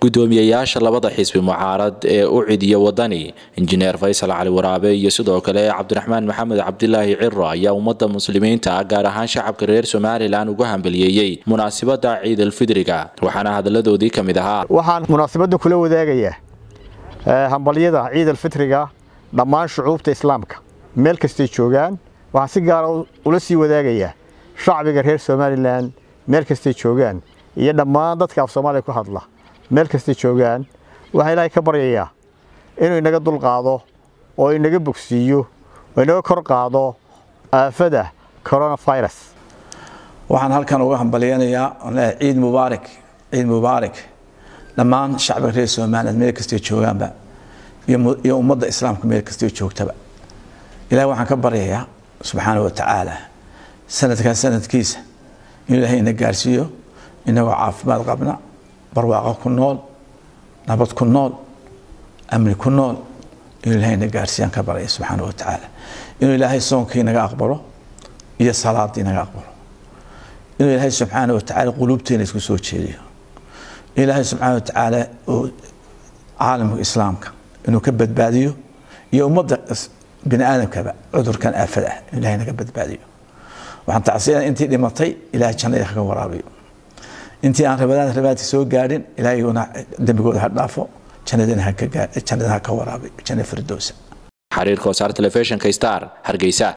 gudoomiyayaasha labada xisbi mucaarad ee u cidiya wadani injineer faysal cali waraabe iyo sidoo kale cabdiraxmaan maxamed cabdilaahi ciro ayaa ummadda muslimiinta gaar ahaan shacabka reer somalilan ugu hambaliyeeyey munaasabada ciidalfidriga waxaana hadaladoodii ka mid ahaa waxaan munaasabadda kula wadaagayaa hambalyada ciidalfitriga dhammaan shucuubta islaamka meel kastay joogaan waxaan si gaara ula sii wadaagayaa shacbiga reer somalilan meel kastay joogaan iyo dhammaan dadka af soomaaliya ku hadla meel kastay joogaan waxaa ilaahay ka baryayaa inuu inaga dulqaado oo inaga bogsiiyo oo inaga kor qaado aafada coronavirus waxaan halkan uga hambalyanayaa ciid mubaarak ciid mubaarak dhammaan shacbiga reer somaliland meel kastay joogaanba iyo ummadda islaamka meel kastay joogtaba ilahay waxaan ka baryayaa subxaana wa tacaala sanadkaa sanadkiisa inuu ilaahay ina gaarsiiyo inagoo caafimaad qabna barwaaqo ku nool nabad ku nool amni ku nool inuu ilahay ina gaarsiiyaan ka baraya subxaana wa tacaala inuu ilaahay soonkii naga aqbalo iyo salaadii naga aqbalo inuu ilaahay subxaana wa tacaala quluubteena isku soo jeediyo ilaahay subxaana wa tacaala uu caalamka islaamka inuu ka badbaadiyo iyo ummadda bini aadamkaba cudurkan aafada ah inuu ilahay naga badbaadiyo waxaan tacsiyaa intii dhimatay ilaahay jannada kaga waraabiyo intii aan rabadaan rabaadka soo gaadhin ilaahayuna dembigooda ha dhaafo jannadana ha ka waraabiyo janna firdowsa xariirka wasaar telefishinka star hargeysa